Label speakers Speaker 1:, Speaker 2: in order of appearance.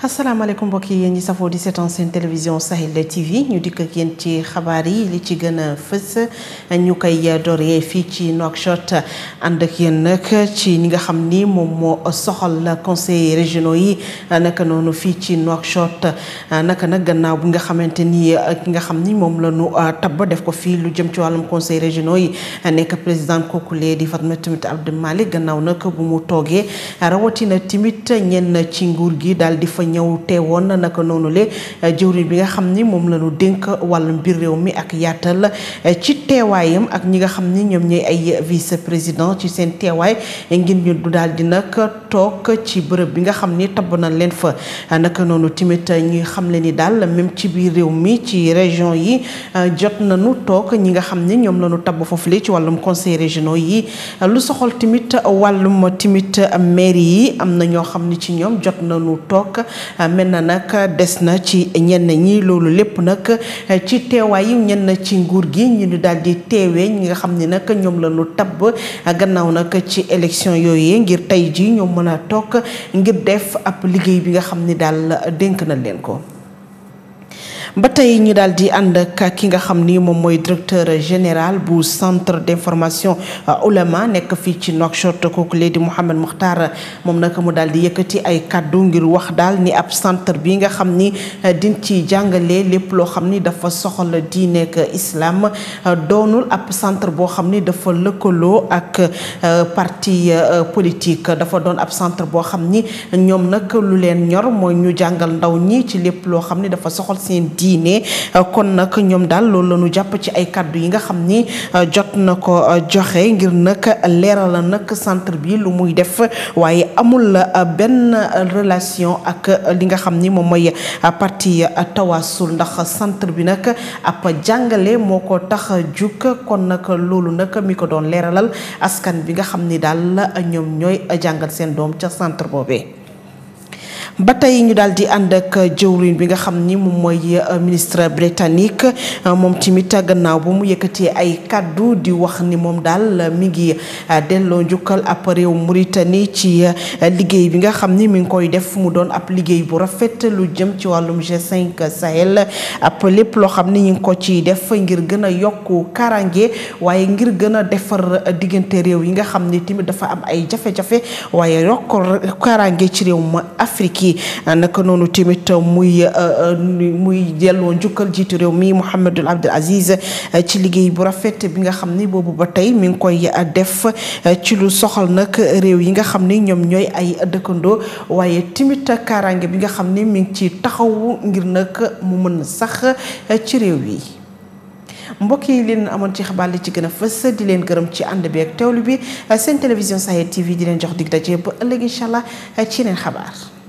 Speaker 1: asalaamaaleykum mbokk yi yéen ñi safoo di seetaan seen télévision Sahel TV ñu dikk ak yéen ci xabaar yi li ci gën a fës ñu koy doree fii ci Nouakchott ànd ak yéen nag ci ñi nga xam ni moom moo soxal conseil régionaux yi naka noonu fii ci Nouakchott naka nag gannaaw bi nga xamante ni ki nga xam ni moom la ñu tabb def ko fii lu jëm ci wàllum conseil régionaux yi nekk président kookulee di Fatoumatta Abdou Malick gannaaw nag bu mu toogee rawatina timit ñenn ci nguur gi daal di fa ñëw teewoon naka noonu le jëwriñ bi nga xam ni moom la ñu dénk wàllum biir réew mi ak yaatal ci teewaayam ak ñi nga xam ni ñoom ñooy ay vice président ci seen teewaay ngir ñu du daal di nag toog ci bërëb bi nga xam ni tabb na leen fa naka noonu tamit ñuy xam le ni daal même ci biir réew mi ci région yi jot nañu toog ñi nga xam ni ñoom la ñu tabb foofu li ci wàllum conseil régionaux yi lu soxal tamit wàllum tamit mairie yi am na ñoo xam ni ci ñoom jot nañu toog mel na nag des na ci ñenn ñi loolu lépp nag ci teewaay yi ñenn ci nguur gi ñu di daal di teewee ñi nga xam ni nag ñoom la ñu tabb gannaaw nag ci élection yooyu ngir tey ji ñoom mën a toog ngir def ab liggéey bi nga xam ni daal dénk na leen ko ba tey ñu daal di ànd ak ki nga xam ni moom mooy directeur général bu centre d'information Oulama nekk fii ci Nouakchott kooku lee di Mouhamed Mokhtar moom nag mu daal di yëkkati ay kaddu ngir wax daal ni ab centre bi nga xam ni din ci jàngale lépp loo xam ni dafa soxal diine ak islam doonul ab centre boo xam ni dafa lëkkaloo ak parti politique dafa doon ab centre boo xam ni ñoom nag lu leen ñor mooy ñu jàngal ndaw ñi ci lépp loo xam ni dafa soxal seen diine kon nag ñoom daal loolu la ñu jàpp ci ay kàddu yi nga xam ni jot na ko joxe ngir nag leeral la nag centre bi lu muy def waaye amul benn relation ak li nga xam ni moom mooy parti tawasul ndax centre bi nag ab jàngale moo ko tax a jug kon nag loolu nag mi ko doon leeralal askan bi nga xam ni daal ñoom ñooy jàngal seen doom ca centre boobee. ba tey ñu daal di ànd ak jëwriñ bi nga xam ni moom mooy ministre britannique moom tamit gannaaw ba mu yëkkatee ay kàddu di wax ni moom daal mi ngi delloo njukkal ab réew Mauritanie ci liggéey bi nga xam ni mi ngi koy def mu doon ab liggéey bu rafet lu jëm ci wàllum G5 Sahel ab lépp loo xam ni ñu ngi ko ciy def ngir gën a yokk karange waaye ngir gën a defar diggante réew yi nga xam ni tamit dafa am ay jafe-jafe waaye yokk karange ci réew ma Afrique naka noonu tamit muy muy delloo njukkal jiitu réew mi Mouhamadul Abdul Aziz ci liggéey bu rafet bi nga xam ni boobu ba tey mi ngi koy def ci lu soxal nag réew yi nga xam ni ñoom ñooy ay dëkkandoo waaye tamit kaaraange bi nga xam ni mi ngi ci taxawu ngir nag mu mën sax ci réew yi. mbokk yi leen amoon ci xabaar li ci gën a fës di leen gërëm ci ànd bi ak teewlu bi seen télévision Sahel TV di leen jox dig daje ba ëllëg incha allah ci yeneen xabaar.